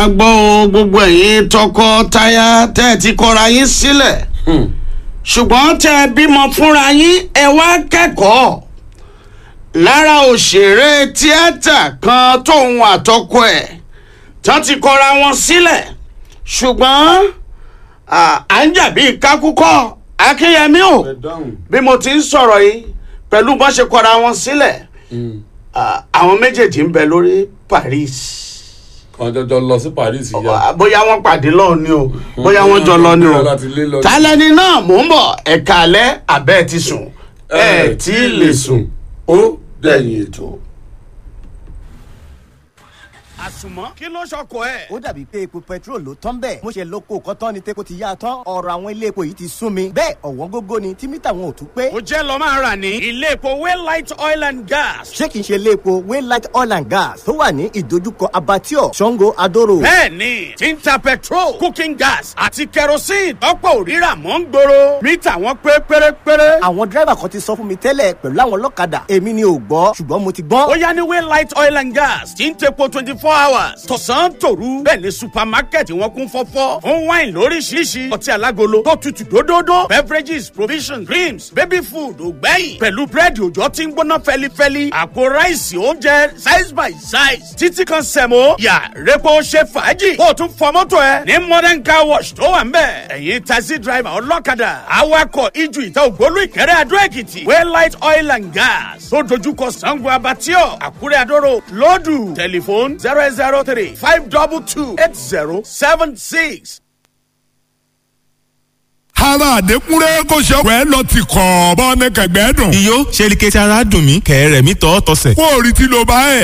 gbọ́ o gbogbo ẹ̀yin tọkọ-taya tẹ́ ẹ ti kọra yín sílẹ̀ ṣùgbọ́n tẹ́ ẹ bímọ fúnra yín ẹ wá kẹ́kọ̀ọ́ lára òṣèré tíátà kan tóun àtọkọ ẹ̀ tán ti kọra wọn sílẹ̀ ṣùgbọ́n à à ń jà bíi kákúkọ́ akínyẹmí o bí mo ti ń sọ̀rọ̀ yìí pẹ̀lú bọ́n ṣe kọra wọn sílẹ̀ à, àwọn méjèèjì ń bẹ lórí Paris kan jọjọ lọ sí Paris yá bóyá wọ́n pàdé lọ ni o bóyá wọ́n jọ lọ ni o láti lé lọ. tálẹ́ni náà mò ń bọ̀ ẹ̀ka alẹ́ abẹ́ ti sùn ẹ̀ tí ì lè sùn ó dẹ̀yìn ètò. àsùnmọ́ kí ló ṣọkọ ẹ̀. ó dàbí pé epo petrol ló tán bẹ́ẹ̀ mo ṣe lóko kọ́tán ni tepo ti yá a tán ọ̀rọ̀ àwọn ilé epo yìí ti sún mi bẹ́ẹ̀ ọ̀wọ́n gógó ni tí mítà wọn ò tún pé. ó jẹ́ lọ máa rà ní ilé epo waylight oil and gas. ṣé kìí ṣe ilé epo waylight oil and gas tó wà ní ìdojúkọ abattoir sango adoro. bẹ́ẹ̀ni tí ń ta petrol cooking gas àti kerosene tọ́pọ̀ òrírà mọ́ ń gbòòrò mítà wọn pé pérépéré. àwọn dírẹ́bà kan ti sọ fún mi tẹ́lẹ̀ pẹ̀lú àwọn ọlọ́kadà èmi ni ò gbọ́ ṣùgbọ́n mo ti gbọ́n. ó yá ní waylight oil and gas tí ń tepo twenty four hours tọ̀sán tòru bẹ́ẹ̀ ni supermarket wọn kún fọ́fọ́ fún wine lóríṣiríṣi ọtí alágolo tó tutù dódódó beverages provisions creams baby food ògbẹ́yìn pẹ̀lú búrẹ́dì òjò tí ń gbóná fẹ́lifẹ́li àpò ráìsì oúnjẹ size by size títí kan sẹ̀mó yà repo ṣe fàájì kó o tún fọ mọ́tò ẹ ní modern car wash tó wà ń bẹ̀ ẹ̀yin taxi driver ọlọ́kadà awakọ̀ ijù ìta ògbólú ìkẹrẹ́ adó èkìtì waylight oil and gas tó dojúkọ sango abatio àkúrẹ́ adóró lọ́dù tẹlifóònù zero eight zero three five double two eight zero seven six. ara àdékúnrẹ́ kò ṣe ọ̀pẹ́ lọ ti kọ̀ ọ́ bọ́ ní kẹ̀gbẹ́ dùn. iyó ṣe ni kẹ́tì ara dùn mí kẹ̀rẹ̀ mi tọ́ tọ́sẹ̀. kó o rí tí ló bá ẹ̀.